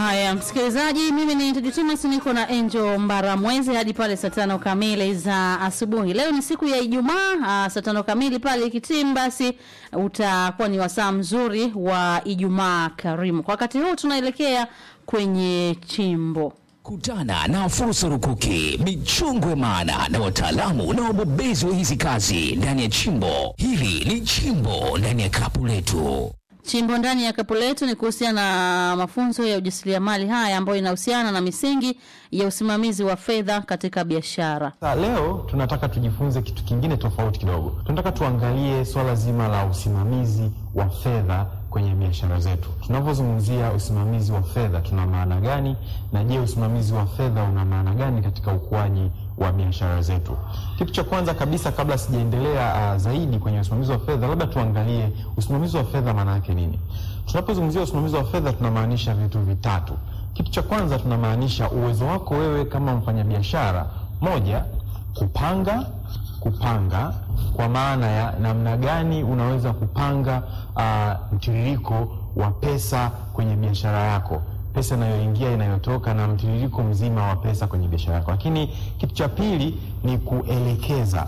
Haya, msikilizaji, mimi ni Tedi Thomas, niko na Angel Mbaramwezi hadi pale saa tano kamili za asubuhi. Leo ni siku ya Ijumaa, saa tano kamili pale ikitimu, basi utakuwa ni wasaa mzuri wa Ijumaa karimu. Kwa wakati huu tunaelekea kwenye chimbo Kutana na fursa rukuki, michongwe maana na wataalamu na wabobezi wa hizi kazi ndani ya chimbo hili. Ni chimbo ndani ya kapu letu. Chimbo ndani ya kapu letu ni kuhusiana na mafunzo ya ujasiriamali haya ambayo inahusiana na misingi ya usimamizi wa fedha katika biashara. Sasa leo tunataka tujifunze kitu kingine tofauti kidogo. Tunataka tuangalie swala zima la usimamizi wa fedha kwenye biashara zetu. Tunapozungumzia usimamizi wa fedha tuna maana gani, na je, usimamizi wa fedha una maana gani katika ukuaji wa biashara zetu? Kitu cha kwanza kabisa, kabla sijaendelea uh, zaidi kwenye usimamizi wa fedha, labda tuangalie usimamizi wa fedha maana yake nini. Tunapozungumzia usimamizi wa fedha tunamaanisha vitu vitatu. Kitu cha kwanza tunamaanisha uwezo wako wewe kama mfanyabiashara, moja, kupanga kupanga kwa maana ya namna gani unaweza kupanga uh, mtiririko wa pesa kwenye biashara yako, pesa inayoingia inayotoka, na mtiririko mzima wa pesa kwenye biashara yako. Lakini kitu cha pili ni kuelekeza,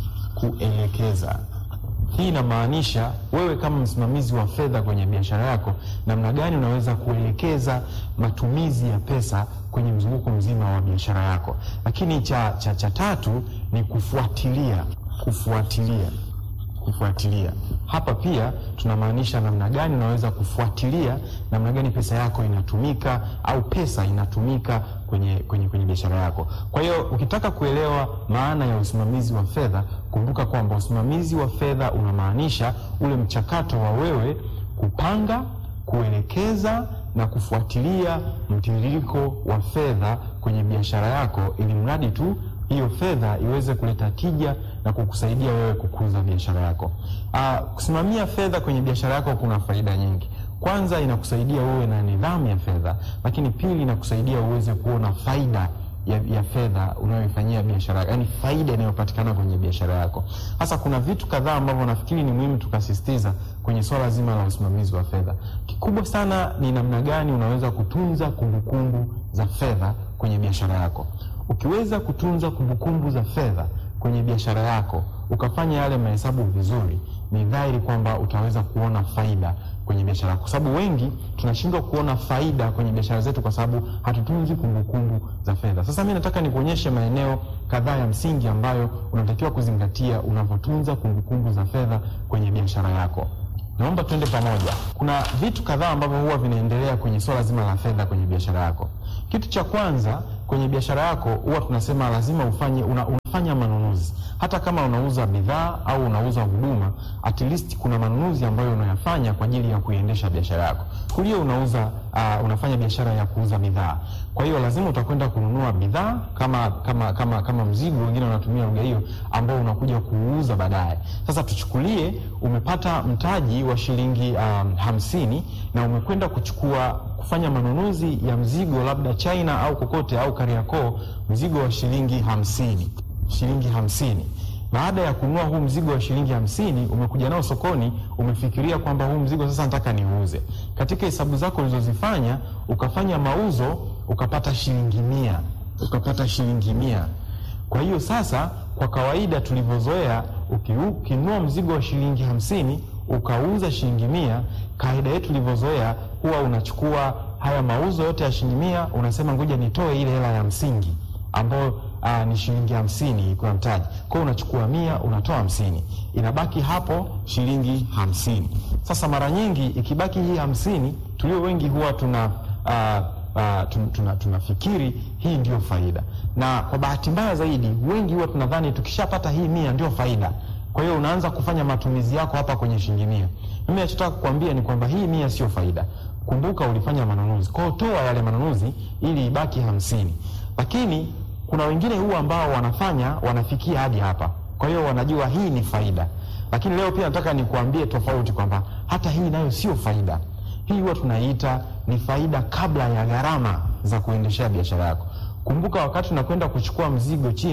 kuelekeza hii inamaanisha wewe kama msimamizi wa fedha kwenye biashara yako, namna gani unaweza kuelekeza matumizi ya pesa kwenye mzunguko mzima wa biashara yako. Lakini cha, cha, cha tatu ni kufuatilia, kufuatilia, kufuatilia. Hapa pia tunamaanisha namna gani unaweza kufuatilia namna gani pesa yako inatumika au pesa inatumika kwenye, kwenye, kwenye biashara yako. Kwa hiyo ukitaka kuelewa maana ya usimamizi wa fedha, kumbuka kwamba usimamizi wa fedha unamaanisha ule mchakato wa wewe kupanga, kuelekeza na kufuatilia mtiririko wa fedha kwenye biashara yako, ili mradi tu hiyo fedha iweze kuleta tija na kukusaidia wewe kukuza biashara yako. Aa, kusimamia fedha kwenye biashara yako kuna faida nyingi. Kwanza, inakusaidia wewe na nidhamu ya fedha, lakini pili, inakusaidia uweze kuona faida ya, ya fedha unayoifanyia biashara yako, yaani faida inayopatikana kwenye biashara yako. Sasa kuna vitu kadhaa ambavyo nafikiri ni muhimu tukasisitiza kwenye swala zima la usimamizi wa fedha. Kikubwa sana ni namna gani unaweza kutunza kumbukumbu za fedha kwenye biashara yako. Ukiweza kutunza kumbukumbu za fedha kwenye biashara yako ukafanya yale mahesabu vizuri, ni dhahiri kwamba utaweza kuona faida kwenye biashara yako, kwa sababu wengi tunashindwa kuona faida kwenye biashara zetu kwa sababu hatutunzi kumbukumbu za fedha. Sasa mimi nataka nikuonyeshe maeneo kadhaa ya msingi ambayo unatakiwa kuzingatia unavyotunza kumbukumbu za fedha kwenye biashara yako. Naomba tuende pamoja. Kuna vitu kadhaa ambavyo huwa vinaendelea kwenye swala zima la fedha kwenye biashara yako. Kitu cha kwanza kwenye biashara yako huwa tunasema lazima ufanye una, unafanya manunuzi. Hata kama unauza bidhaa au unauza huduma, at least kuna manunuzi ambayo unayafanya kwa ajili ya kuiendesha biashara yako. Kulio unauza uh, unafanya biashara ya kuuza bidhaa, kwa hiyo lazima utakwenda kununua bidhaa kama kama kama kama mzigo, wengine wanatumia lugha hiyo, ambao unakuja kuuza baadaye. Sasa tuchukulie umepata mtaji wa shilingi um, hamsini na umekwenda kuchukua kufanya manunuzi ya mzigo labda China au kokote au Kariakoo, mzigo wa shilingi hamsini shilingi hamsini. Baada ya kununua huu mzigo wa shilingi hamsini, umekuja nao sokoni, umefikiria kwamba huu mzigo sasa nataka niuze. Katika hesabu zako ulizozifanya, ukafanya mauzo, ukapata shilingi mia, ukapata shilingi mia. Kwa hiyo sasa, kwa kawaida tulivyozoea, ukinunua mzigo wa shilingi hamsini ukauza shilingi mia, kawaida yetu tulivyozoea, huwa unachukua haya mauzo yote ya shilingi mia, unasema ngoja nitoe ile hela ya msingi ambayo uh, ni shilingi hamsini kwa mtaji. Kwa hiyo unachukua mia unatoa hamsini, inabaki hapo shilingi hamsini. Sasa mara nyingi ikibaki hii hamsini, tulio wengi huwa tuna uh, uh, tun, tuna, tunafikiri hii ndio faida, na kwa bahati mbaya zaidi wengi huwa tunadhani tukishapata hii mia ndio faida. Kwa hiyo unaanza kufanya matumizi yako hapa kwenye shilingi mia. Mimi nachotaka kukwambia ni kwamba hii mia sio faida. Kumbuka ulifanya manunuzi, kwa hiyo toa yale manunuzi ili ibaki hamsini, lakini kuna wengine huwa ambao wanafanya wanafikia hadi hapa, kwa hiyo wanajua hii ni faida. Lakini leo pia nataka nikuambie tofauti kwamba hata hii nayo sio faida. Hii huwa tunaiita ni faida kabla ya gharama za kuendeshea biashara yako. Kumbuka wakati unakwenda kuchukua mzigo China,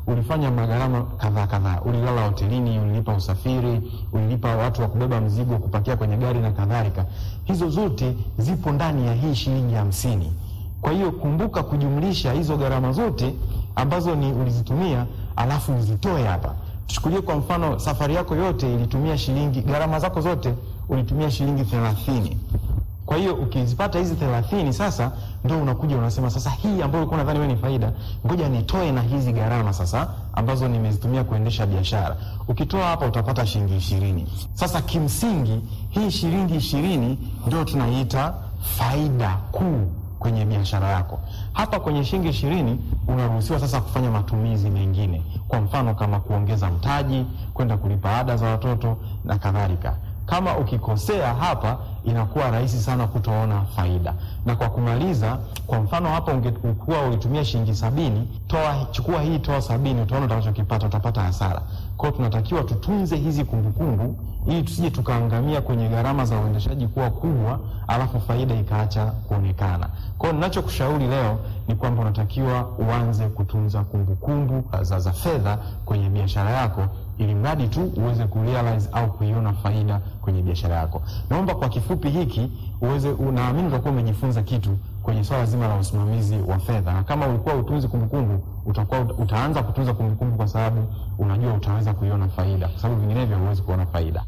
ulifanya magharama kadhaa kadhaa, ulilala hotelini, ulilipa usafiri, ulilipa watu wa kubeba mzigo, kupakia kwenye gari na kadhalika. Hizo zote zipo ndani ya hii shilingi hamsini. Kwa hiyo kumbuka kujumlisha hizo gharama zote ambazo ni ulizitumia, alafu uzitoe hapa. Tuchukulie kwa mfano, safari yako yote ilitumia shilingi, gharama zako zote ulitumia shilingi thelathini. Kwa hiyo ukizipata hizi thelathini sasa ndo unakuja unasema sasa, hii ambayo ulikuwa nadhani wewe ni faida, ngoja nitoe na hizi gharama sasa ambazo nimezitumia kuendesha biashara. Ukitoa hapa utapata shilingi ishirini. Sasa kimsingi hii shilingi ishirini ndio tunaiita faida kuu kwenye biashara yako. Hapa kwenye shilingi ishirini unaruhusiwa sasa kufanya matumizi mengine, kwa mfano kama kuongeza mtaji, kwenda kulipa ada za watoto na kadhalika. Kama ukikosea hapa, inakuwa rahisi sana kutoona faida. Na kwa kumaliza, kwa mfano hapa ungekuwa ulitumia shilingi sabini, toa chukua hii, toa sabini, utaona utakachokipata, utapata hasara. Kwa hiyo tunatakiwa tutunze hizi kumbukumbu ili tusije tukaangamia kwenye gharama za uendeshaji kuwa kubwa, alafu faida ikaacha kuonekana. Kwa hiyo ninachokushauri leo ni kwamba unatakiwa uanze kutunza kumbukumbu za, za fedha kwenye biashara yako ili mradi tu uweze kurealize au kuiona faida kwenye biashara yako. Naomba kwa kifupi hiki uweze, unaamini utakuwa umejifunza kitu kwenye swala zima la usimamizi wa fedha, na kama ulikuwa utunzi kumbukumbu, utakuwa utaanza kutunza kumbukumbu kwa sababu unajua utaweza kuiona faida, kwa sababu vinginevyo huwezi kuona faida.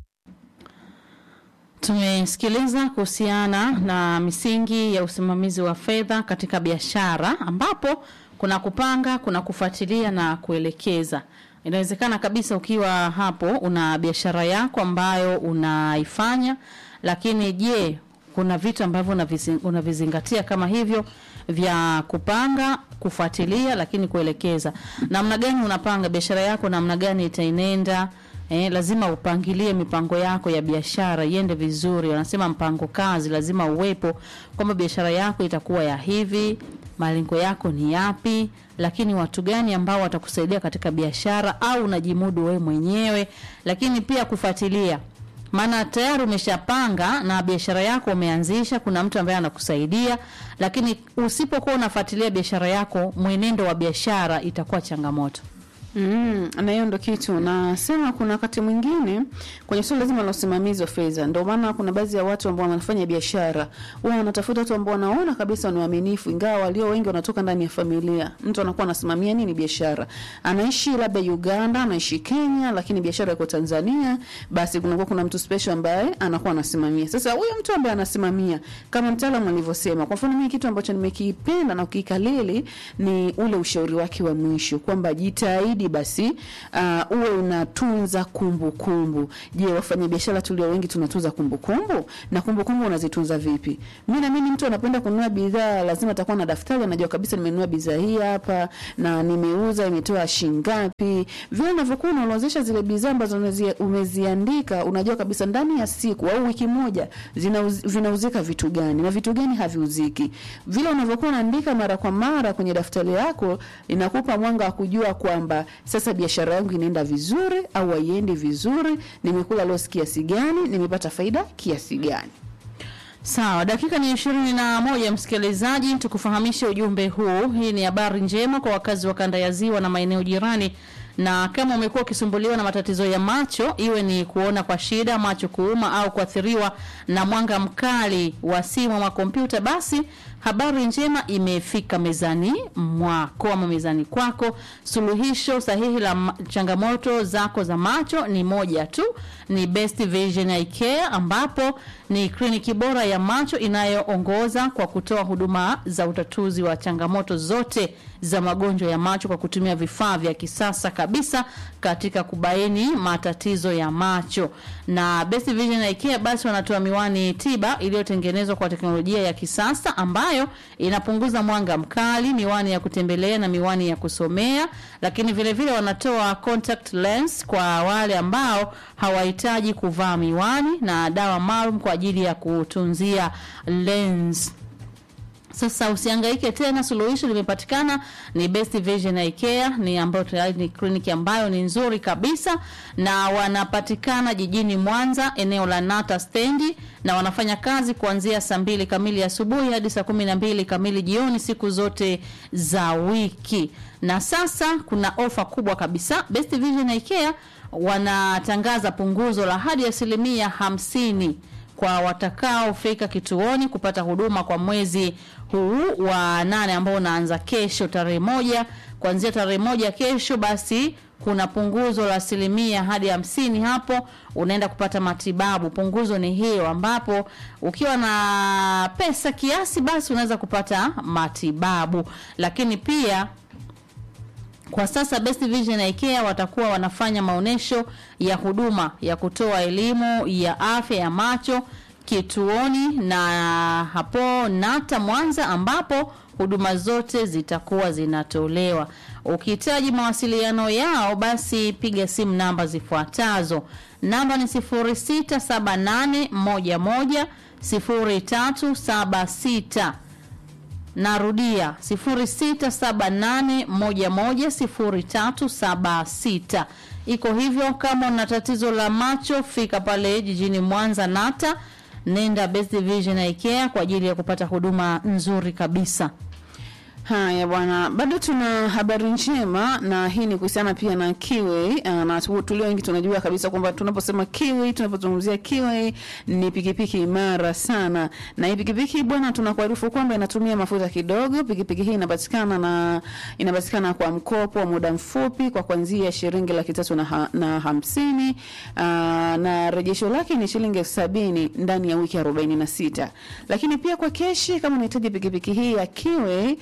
Tumesikiliza kuhusiana na misingi ya usimamizi wa fedha katika biashara, ambapo kuna kupanga, kuna kufuatilia na kuelekeza. Inawezekana kabisa ukiwa hapo una biashara yako ambayo unaifanya, lakini je, kuna vitu ambavyo unavizi- unavizingatia kama hivyo vya kupanga, kufuatilia, lakini kuelekeza. Namna gani unapanga biashara yako, namna gani itaenenda Eh, lazima upangilie mipango yako ya biashara iende vizuri. Wanasema mpango kazi lazima uwepo, kwamba biashara yako itakuwa ya hivi, malengo yako ni yapi, lakini watu gani ambao watakusaidia katika biashara, au unajimudu wewe mwenyewe, lakini pia kufuatilia maana tayari umeshapanga na biashara yako umeanzisha, kuna mtu ambaye anakusaidia, lakini usipokuwa unafuatilia biashara yako, mwenendo wa biashara itakuwa changamoto. Mm, na hiyo ndo kitu nasema. Kuna wakati mwingine kwenye suala lazima la usimamizi wa fedha, ndio maana kuna baadhi ya watu ambao wanafanya biashara wao wanatafuta watu ambao wanaona kabisa ni waaminifu, ingawa walio wengi wanatoka ndani ya familia. Mtu anakuwa anasimamia nini biashara, anaishi labda Uganda, anaishi Kenya, lakini biashara iko Tanzania, basi kunakuwa kuna mtu special ambaye anakuwa anasimamia. Sasa huyo mtu ambaye anasimamia, kama mtaalamu alivyosema, kwa mfano mimi kitu ambacho nimekipenda na kukikalili ni ule ushauri wake wa mwisho kwamba jitahidi basi uh, uwe unatunza kumbukumbu. Je, wafanya biashara tulio wengi tunatunza kumbukumbu? Na kumbukumbu unazitunza vipi? Mimi naamini mtu anapenda kununua bidhaa lazima atakuwa na daftari, anajua kabisa nimenunua bidhaa hii hapa na nimeuza, imetoa shilingi ngapi. Vile unavyokuwa unaorodhesha zile bidhaa ambazo unazia- umeziandika, unajua kabisa ndani ya siku au wiki moja zinauz, vinauzika vitu gani na vitu gani haviuziki. Vile unavyokuwa unaandika mara kwa mara kwenye daftari lako, inakupa mwanga wa kujua kwamba sasa biashara yangu inaenda vizuri au haiendi vizuri, nimekula loss kiasi gani, nimepata faida kiasi gani. Sawa, dakika ni ishirini na moja msikilizaji, tukufahamishe ujumbe huu. Hii ni habari njema kwa wakazi wa kanda ya Ziwa na maeneo jirani, na kama umekuwa ukisumbuliwa na matatizo ya macho, iwe ni kuona kwa shida, macho kuuma au kuathiriwa na mwanga mkali wa simu ama kompyuta, basi habari njema imefika mezani mwako ama mezani kwako. Suluhisho sahihi la ma- changamoto zako za macho ni moja tu, ni Best Vision Eye Care, ambapo ni kliniki bora ya macho inayoongoza kwa kutoa huduma za utatuzi wa changamoto zote za magonjwa ya macho kwa kutumia vifaa vya kisasa kabisa katika kubaini matatizo ya macho. Na Best Vision Eye Care basi wanatoa miwani tiba iliyotengenezwa kwa teknolojia ya kisasa ambayo inapunguza mwanga mkali, miwani ya kutembelea na miwani ya kusomea, lakini vile vile wanatoa contact lens kwa wale ambao hawahitaji kuvaa miwani na dawa maalum kwa ajili ya kutunzia lens. Sasa usihangaike tena, suluhisho limepatikana. Ni Best Vision Eye Care, ni ambayo tayari ni kliniki ambayo ni nzuri kabisa, na wanapatikana jijini Mwanza, eneo la Nata stendi, na wanafanya kazi kuanzia saa mbili kamili asubuhi hadi saa kumi na mbili kamili jioni siku zote za wiki. Na sasa kuna ofa kubwa kabisa. Best Vision Eye Care wanatangaza punguzo la hadi asilimia hamsini kwa watakaofika kituoni kupata huduma kwa mwezi huu wa nane ambao unaanza kesho tarehe moja. Kuanzia tarehe moja kesho, basi kuna punguzo la asilimia hadi hamsini. Hapo unaenda kupata matibabu. Punguzo ni hiyo, ambapo ukiwa na pesa kiasi, basi unaweza kupata matibabu, lakini pia kwa sasa Best Vision Eye Care watakuwa wanafanya maonyesho ya huduma ya kutoa elimu ya afya ya macho kituoni na hapo Nata Mwanza, ambapo huduma zote zitakuwa zinatolewa. Ukihitaji mawasiliano yao, basi piga simu namba zifuatazo. Namba ni 067811 0376 Narudia 0678110376. Iko hivyo. Kama una tatizo la macho, fika pale jijini Mwanza Nata, nenda Best Vision Eye Care kwa ajili ya kupata huduma nzuri kabisa. Haya bwana, bado tuna habari njema, na hii ni kuhusiana pia na Kiwi. Uh, na tu- tulio wengi tunajua kabisa kwamba tunaposema Kiwi, tunapozungumzia Kiwi ni pikipiki imara sana, na hii pikipiki bwana, tunakuarifu kwamba inatumia mafuta kidogo. Pikipiki hii inapatikana na inapatikana kwa mkopo wa muda mfupi kwa kuanzia shilingi laki tatu na, ha, na hamsini uh, na rejesho lake ni shilingi elfu sabini ndani ya wiki arobaini na sita lakini pia kwa keshi kama unahitaji pikipiki hii ya Kiwi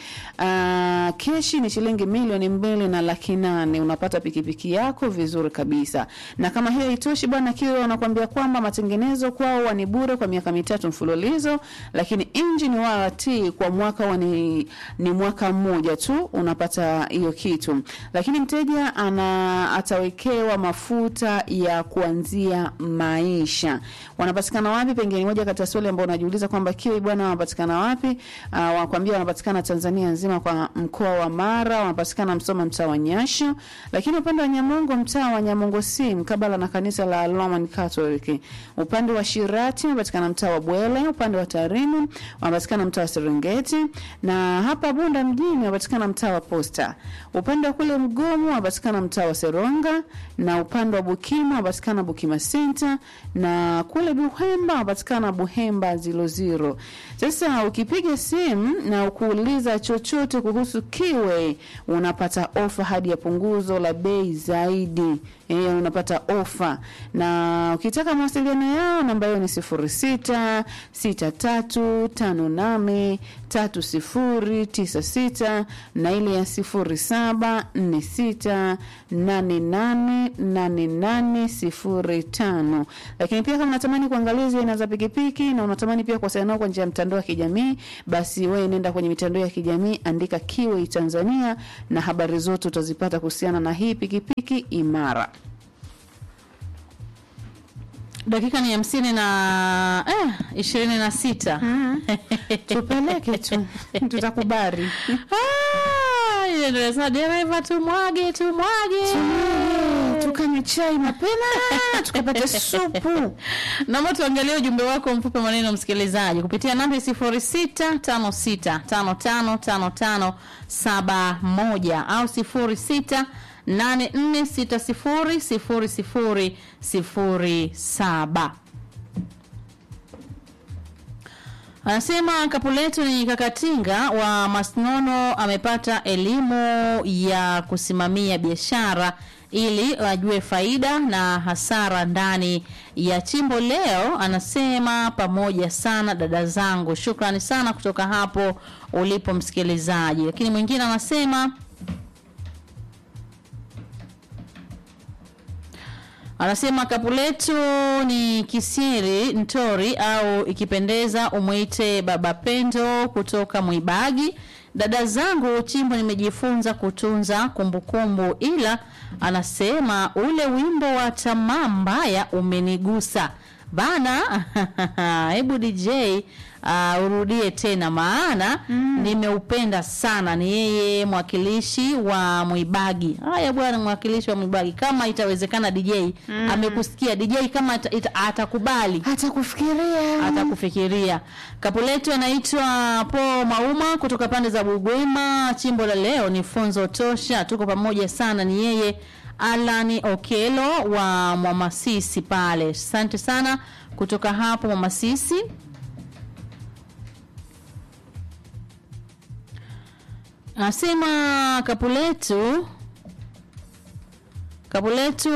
uh, keshi ni shilingi milioni mbili na laki nane unapata pikipiki yako vizuri kabisa. Na kama hiyo itoshi bwana, Kiwi wanakuambia kwamba matengenezo kwao ni bure kwa miaka mitatu mfululizo, lakini engine warranty kwa mwaka wa ni, ni mwaka mmoja tu unapata hiyo kitu, lakini mteja ana atawekewa mafuta ya kuanzia maisha. Wanapatikana wapi? Pengine moja kati ya swali ambao unajiuliza kwamba Kiwi bwana wanapatikana wapi? Uh, wanakuambia wanapatikana Tanzania nzima kwa mkoa wa Mara, wanapatikana Msoma mtaa wa Nyasho, lakini upande wa Nyamongo mtaa wa Nyamongo si mkabala na kanisa la Roman Catholic. Upande wa Shirati wanapatikana mtaa wa Bwele, upande wa Tarime wanapatikana mtaa wa Serengeti, na hapa Bunda mjini wanapatikana mtaa wa Posta. Upande wa kule Mgomo wanapatikana mtaa wa Seronga, na upande wa Bukima wanapatikana Bukima Center, na kule Buhemba wanapatikana Buhemba zilo zero. Sasa ukipiga simu na ukuuliza chochote kuhusu Kiwe unapata ofa hadi ya punguzo la bei zaidi. E, unapata ofa na ukitaka mawasiliano yao namba yao ni sifuri sita sita tatu tano nane tatu sifuri tisa sita na ile ya sifuri saba nne sita nane nane nane nane sifuri tano. Lakini pia kama unatamani kuangalia zile aina za pikipiki na unatamani pia kuwasiliana nao kwa njia ya mtandao wa kijamii, basi wewe nenda kwenye mitandao ya kijamii, andika Kiwi Tanzania na habari zote utazipata kuhusiana na hii pikipiki imara. Dakika ni hamsini na eh, ishirini na sita. Tupeleke tu, tutakubali. Ah, ile ndio sasa dereva tumwage tumwage. Tukanywe chai mapema, tukapata supu. Naomba tuangalie ujumbe wako mfupi maneno msikilizaji kupitia namba 0656555571 au 0684600007. Anasema Kapuletu ni Kakatinga wa Masnono amepata elimu ya kusimamia biashara ili ajue faida na hasara ndani ya chimbo. Leo anasema pamoja sana dada zangu, shukrani sana kutoka hapo ulipo msikilizaji. Lakini mwingine anasema anasema Kapuletu ni kisiri ntori au ikipendeza umwite baba Pendo kutoka Mwibagi. Dada zangu, chimbo nimejifunza kutunza kumbukumbu, ila anasema ule wimbo wa tamaa mbaya umenigusa. bana hebu dj uh, urudie tena maana nimeupenda sana ni yeye mwakilishi wa mwibagi haya bwana mwakilishi wa mwibagi kama itawezekana dj amekusikia dj kama ata, ita, atakubali hata kufikiria atakufikiria. Kapu letu anaitwa Po Mauma kutoka pande za Bugwema. Chimbo la leo ni funzo tosha, tuko pamoja sana. Ni yeye Alani Okelo wa Mwamasisi pale. Asante sana kutoka hapo Mwamasisi. Anasema kapu letu Kapu letu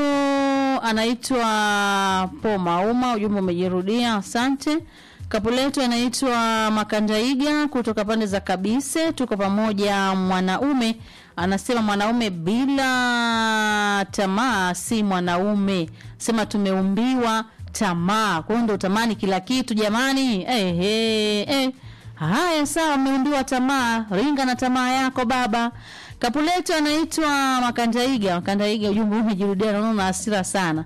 anaitwa Po Mauma, ujumbe umejirudia, asante. Kapu letu anaitwa Makandaiga kutoka pande za Kabise, tuko pamoja. Mwanaume anasema mwanaume bila tamaa si mwanaume, sema tumeumbiwa tamaa, kwa hiyo ndo utamani kila kitu jamani. Eh, eh, eh. Haya, sawa, umeumbiwa tamaa, ringa na tamaa yako baba. Kapuleto anaitwa Makandaiga. Makandaiga, ujumbe huu umejirudia, naona una hasira sana.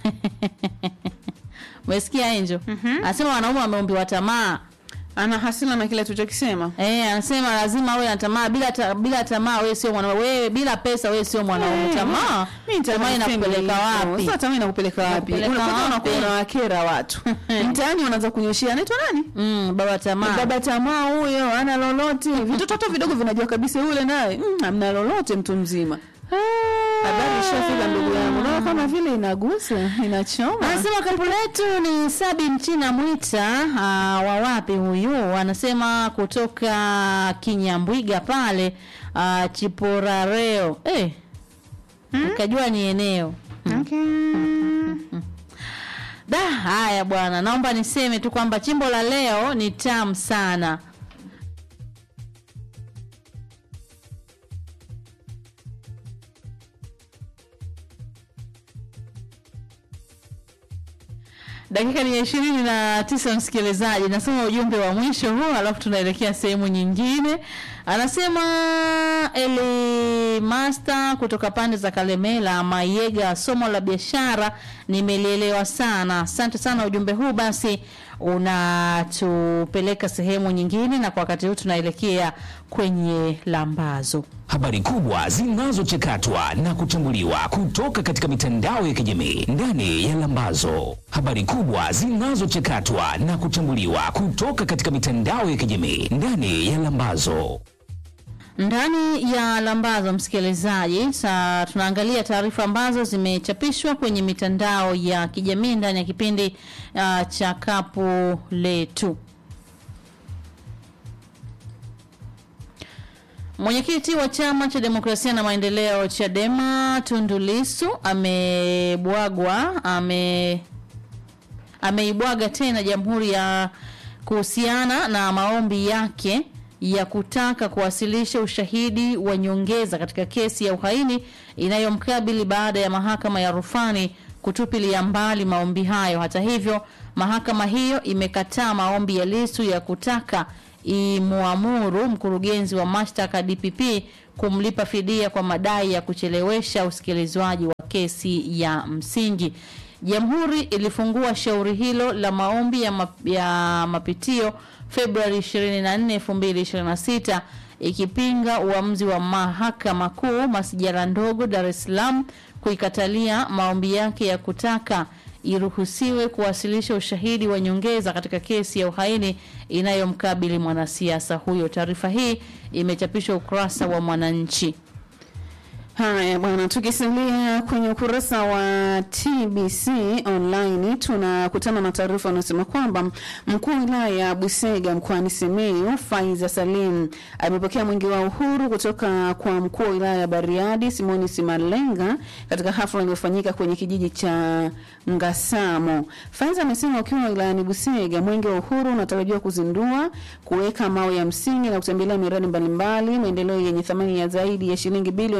Umesikia Angel? Anasema wanaume wameumbiwa tamaa. ana hasila na kile tulichokisema Eh, anasema lazima awe na tamaa. Bila ta, bila tamaa wewe sio mwanaume. Wewe bila pesa wewe sio mwanaume. Eh, Tamaa. mimi Tamaa nitasema inakupeleka hivyo. wapi? Sasa tamaa inakupeleka wapi? Inakupeleka Unapata wapi? unakuwa unawakera watu. Mtaani unaanza kunyoshia anaitwa nani? Mm, baba tamaa. Baba tamaa huyo ana lolote. Vitoto hata vidogo vinajua kabisa yule naye mm, hamna lolote mtu mzima. Habari ishafika ndugu yangu. Naona kama vile inagusa, inachoma. Anasema kapu letu ni Sabi Mchina Mwita uh, wa wapi huyu? Anasema kutoka Kinyambwiga pale uh, Chiporareo. Eh. Nikajua ni eneo. Da, haya bwana, naomba niseme tu kwamba chimbo la leo ni tamu sana. Dakika ni ya ishirini na tisa msikilizaji, nasoma ujumbe wa mwisho huu, alafu tunaelekea sehemu nyingine. Anasema Eli Master kutoka pande za Kalemela Mayega, somo la biashara nimelielewa sana. Asante sana, ujumbe huu basi unatupeleka sehemu nyingine, na kwa wakati huu tunaelekea kwenye lambazo. Habari kubwa zinazochakatwa na kuchambuliwa kutoka katika mitandao ya kijamii ndani ya Lambazo. Habari kubwa zinazochakatwa na kuchambuliwa kutoka katika mitandao ya kijamii ndani ya Lambazo. Ndani ya lambazo msikilizaji, sa tunaangalia taarifa ambazo zimechapishwa kwenye mitandao ya kijamii ndani ya kipindi uh, cha kapu letu. Mwenyekiti wa chama cha demokrasia na maendeleo Chadema Tundu Lissu amebwagwa ame ameibwaga tena jamhuri ya kuhusiana na maombi yake ya kutaka kuwasilisha ushahidi wa nyongeza katika kesi ya uhaini inayomkabili baada ya mahakama ya rufani kutupilia mbali maombi hayo. Hata hivyo, mahakama hiyo imekataa maombi ya Lissu ya kutaka imuamuru mkurugenzi wa mashtaka DPP kumlipa fidia kwa madai ya kuchelewesha usikilizwaji wa kesi ya msingi. Jamhuri ilifungua shauri hilo la maombi ya, map, ya mapitio Februari 24, 2026 ikipinga uamuzi wa mahakama kuu masijara ndogo Dar es Salaam kuikatalia maombi yake ya kutaka iruhusiwe kuwasilisha ushahidi wa nyongeza katika kesi ya uhaini inayomkabili mwanasiasa huyo. Taarifa hii imechapishwa ukurasa wa Mwananchi. Haya bwana, tukisalia kwenye ukurasa wa TBC online tunakutana na taarifa inayosema kwamba mkuu wa wilaya ya Busega mkoani Simiyu Faiza Salim amepokea mwingi wa uhuru kutoka kwa mkuu wa wilaya ya Bariadi Simoni Simalenga katika hafla iliyofanyika kwenye kijiji cha Ngasamo. Faiza amesema ukiwa wilayani Busega, mwenge wa uhuru unatarajiwa kuzindua, kuweka mawe ya msingi na kutembelea miradi mbalimbali maendeleo yenye thamani ya zaidi ya shilingi bilioni 70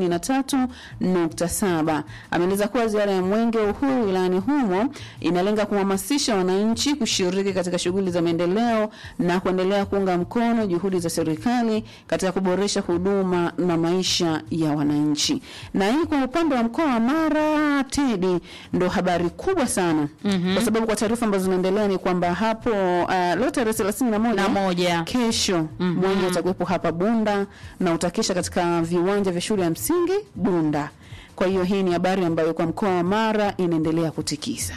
13.7. Ameeleza kuwa ziara ya Mwenge wa Uhuru wilayani humo inalenga kuhamasisha wananchi kushiriki katika shughuli za maendeleo na kuendelea kuunga mkono juhudi za serikali katika kuboresha huduma na maisha ya wananchi. Na hii kwa upande wa mkoa wa Mara, Tedi, ndo habari kubwa sana mm-hmm. kwa sababu kwa taarifa ambazo zinaendelea ni kwamba hapo uh, leo tarehe thelathini na moja Na moja. kesho mm-hmm. mwenge utakuwepo hapa Bunda na utakesha katika viwanja vya shule ya msingi Bunda. Kwa hiyo hii ni habari ambayo kwa mkoa wa Mara inaendelea kutikisa.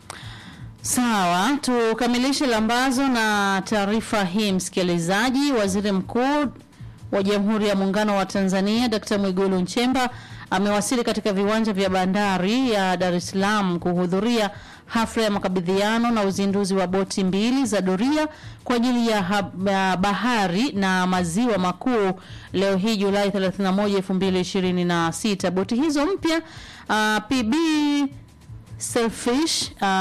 Sawa, tukamilishe lambazo na taarifa hii msikilizaji. Waziri Mkuu wa Jamhuri ya Muungano wa Tanzania Dkt. Mwigulu Nchemba amewasili katika viwanja vya bandari ya Dar es Salaam kuhudhuria hafla ya makabidhiano na uzinduzi wa boti mbili za doria kwa ajili ya hab- ya bahari na maziwa makuu leo hii Julai 31, 2026. Boti hizo mpya uh, PB Selfish uh,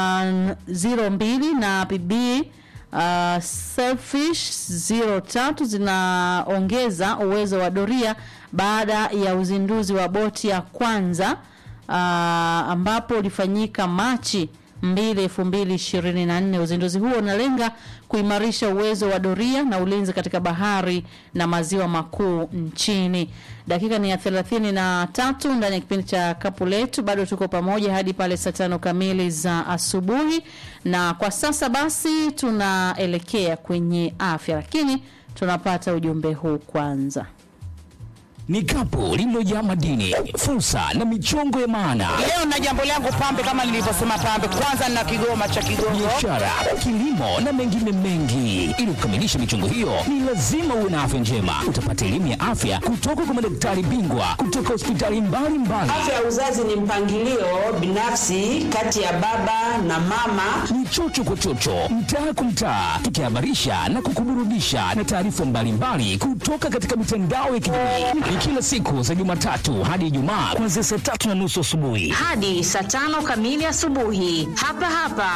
02 na PB uh, Selfish 03 zinaongeza uwezo wa doria baada ya uzinduzi wa boti ya kwanza uh, ambapo ulifanyika Machi 2 2024. Uzinduzi huo unalenga kuimarisha uwezo wa doria na ulinzi katika bahari na maziwa makuu nchini. Dakika ni ya thelathini na tatu ndani ya kipindi cha kapu letu, bado tuko pamoja hadi pale saa tano kamili za asubuhi, na kwa sasa basi tunaelekea kwenye afya, lakini tunapata ujumbe huu kwanza. Ni kapu lililojaa madini, fursa na michongo ya maana, Leo na jambo langu pambe, kama nilivyosema pambe, kwanza nina kigoma cha Kigongo. biashara, kilimo na mengine mengi. Ili kukamilisha michongo hiyo, ni lazima uwe na afya njema. Utapata elimu ya afya kutoka kwa madaktari bingwa kutoka hospitali mbalimbali. Afya ya uzazi ni mpangilio binafsi kati ya baba na mama. ni chocho kwa chocho, mtaa kwa mtaa, tukihabarisha na kukuburudisha na taarifa mbalimbali kutoka katika mitandao ya kijamii. Ni kila siku za Jumatatu hadi Ijumaa kuanzia saa tatu na nusu asubuhi. hadi saa tano kamili asubuhi hapa hapa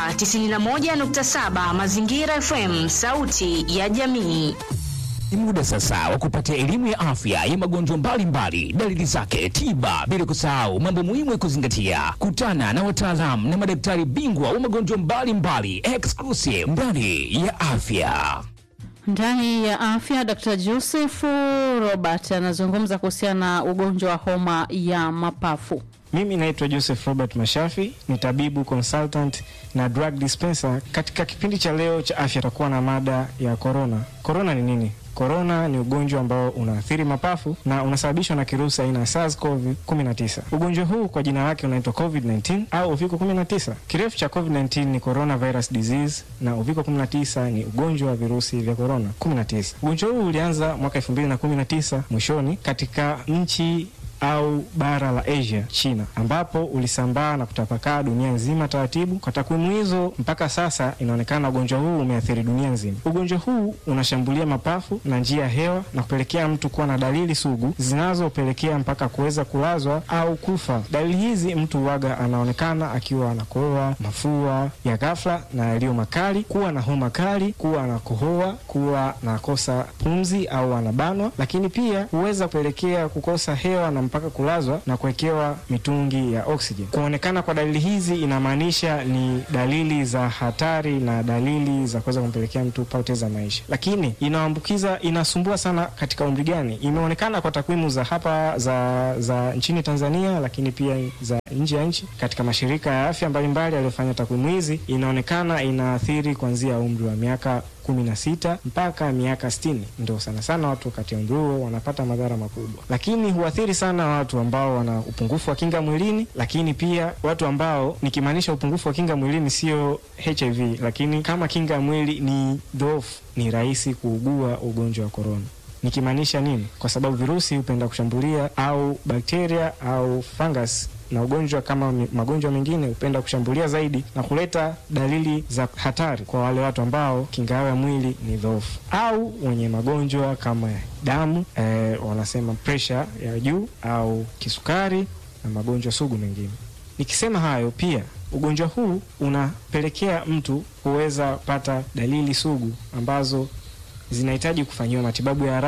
91.7 Mazingira FM, sauti ya jamii. Ni muda sasa wa kupata elimu ya afya ya magonjwa mbalimbali, dalili zake, tiba, bila kusahau mambo muhimu ya kuzingatia. Kutana na wataalamu na madaktari bingwa wa magonjwa mbalimbali, exclusive ndani ya afya. Ndani ya afya, Dr. Joseph Robert anazungumza kuhusiana na ugonjwa wa homa ya mapafu. Mimi naitwa Joseph Robert Mashafi, ni tabibu consultant na drug dispenser. Katika kipindi cha leo cha afya takuwa na mada ya corona. Corona ni nini? Korona ni ugonjwa ambao unaathiri mapafu na unasababishwa na kirusi aina ya SARS-CoV-19. Ugonjwa huu kwa jina lake unaitwa COVID-19 au uviko 19. Kirefu cha COVID-19 ni coronavirus disease na uviko 19 ni ugonjwa wa virusi vya corona 19. Ugonjwa huu ulianza mwaka 2019 mwishoni katika nchi au bara la Asia, China, ambapo ulisambaa na kutapakaa dunia nzima taratibu. Kwa takwimu hizo, mpaka sasa inaonekana ugonjwa huu umeathiri dunia nzima. Ugonjwa huu unashambulia mapafu na njia ya hewa na kupelekea mtu kuwa na dalili sugu zinazopelekea mpaka kuweza kulazwa au kufa. Dalili hizi mtu huwaga anaonekana akiwa anakohoa, mafua ya ghafla na yaliyo makali, kuwa na homa kali, kuwa anakohoa, kuwa nakosa pumzi au anabanwa, lakini pia huweza kupelekea kukosa hewa na mpaka kulazwa na kuwekewa mitungi ya oxygen. Kuonekana kwa dalili hizi inamaanisha ni dalili za hatari na dalili za kuweza kumpelekea mtu kupoteza maisha. Lakini inaambukiza, inasumbua sana katika umri gani? Imeonekana kwa takwimu za hapa za, za nchini Tanzania, lakini pia za nje ya nchi katika mashirika ya afya mbalimbali yaliyofanya takwimu hizi, inaonekana inaathiri kuanzia umri wa miaka kumi na sita mpaka miaka sitini ndo sana sana watu kati ya umri huo wanapata madhara makubwa, lakini huathiri sana watu ambao wana upungufu wa kinga mwilini, lakini pia watu ambao, nikimaanisha upungufu wa kinga mwilini sio HIV, lakini kama kinga ya mwili ni dhoofu, ni rahisi kuugua ugonjwa wa korona. Nikimaanisha nini? Kwa sababu virusi hupenda kushambulia au bakteria au fungus na ugonjwa kama mi- magonjwa mengine hupenda kushambulia zaidi na kuleta dalili za hatari kwa wale watu ambao kinga yao ya mwili ni dhoofu au wenye magonjwa kama ya damu eh, wanasema presha ya juu au kisukari na magonjwa sugu mengine. Nikisema hayo pia ugonjwa huu unapelekea mtu kuweza pata dalili sugu ambazo zinahitaji kufanyiwa matibabu ya haraka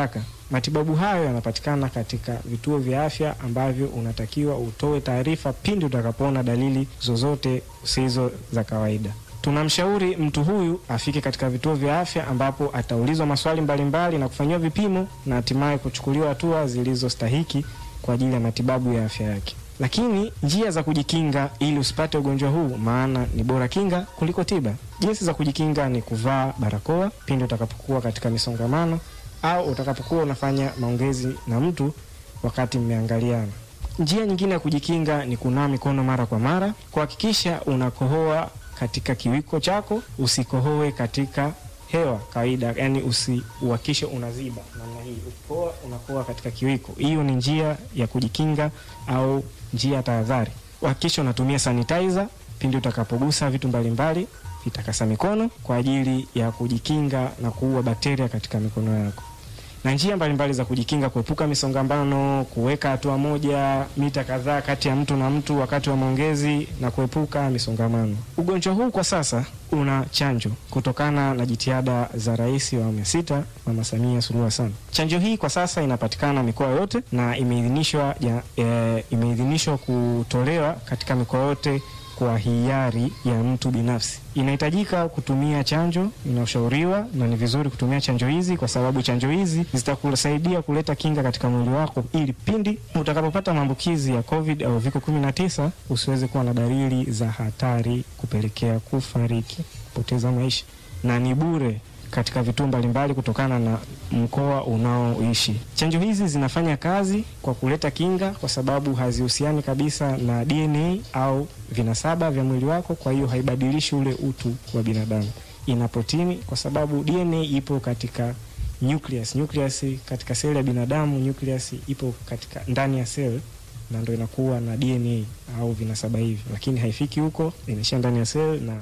Matibabu hayo yanapatikana katika vituo vya afya ambavyo unatakiwa utoe taarifa pindi utakapoona dalili zozote zisizo za kawaida. Tunamshauri mtu huyu afike katika vituo vya afya ambapo ataulizwa maswali mbalimbali na kufanyiwa vipimo na hatimaye kuchukuliwa hatua zilizostahiki kwa ajili ya matibabu ya afya yake. Lakini njia za kujikinga ili usipate ugonjwa huu, maana ni bora kinga kuliko tiba. Jinsi za kujikinga ni kuvaa barakoa pindi utakapokuwa katika misongamano au utakapokuwa unafanya maongezi na mtu wakati mmeangaliana. Njia nyingine ya kujikinga ni kunawa mikono mara kwa mara, kuhakikisha unakohoa katika kiwiko chako, usikohoe katika hewa kawaida, yani usiuhakishe unaziba namna hii. Ukikohoa unakohoa katika kiwiko. Hiyo ni njia ya kujikinga au njia ya tahadhari. Uhakikishe unatumia sanitizer pindi utakapogusa vitu mbalimbali vitakasa mikono kwa ajili ya kujikinga na kuua bakteria katika mikono yako na njia mbalimbali za kujikinga, kuepuka misongamano, kuweka hatua moja mita kadhaa kati ya mtu na mtu wakati wa maongezi na kuepuka misongamano. Ugonjwa huu kwa sasa una chanjo kutokana na jitihada za Rais wa awamu ya sita Mama Samia Suluhu Hassan. Chanjo hii kwa sasa inapatikana mikoa yote na imeidhinishwa ya, e, imeidhinishwa kutolewa katika mikoa yote kwa hiari ya mtu binafsi. Inahitajika kutumia chanjo inayoshauriwa, na ni vizuri kutumia chanjo hizi kwa sababu chanjo hizi zitakusaidia kuleta kinga katika mwili wako, ili pindi utakapopata maambukizi ya COVID au viko 19 usiweze kuwa na dalili za hatari kupelekea kufariki, kupoteza maisha, na ni bure katika vituo mbalimbali kutokana na mkoa unaoishi. Chanjo hizi zinafanya kazi kwa kuleta kinga, kwa sababu hazihusiani kabisa na DNA au vinasaba vya mwili wako, kwa hiyo haibadilishi ule utu wa binadamu. Ina protini, kwa sababu DNA ipo katika nucleus. Nucleus katika seli ya binadamu, nucleus ipo katika ndani ya seli na ndo inakuwa na DNA au vinasaba hivi, lakini haifiki huko, inaishia ndani ya seli na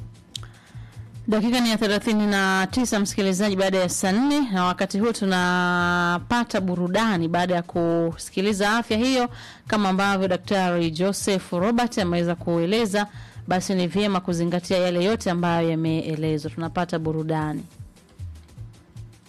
Dakika ni ya thelathini na tisa msikilizaji, baada ya saa nne na wakati huu tunapata burudani baada ya kusikiliza afya hiyo, kama ambavyo Daktari Joseph Robert ameweza kueleza, basi ni vyema kuzingatia yale yote ambayo yameelezwa. Tunapata burudani.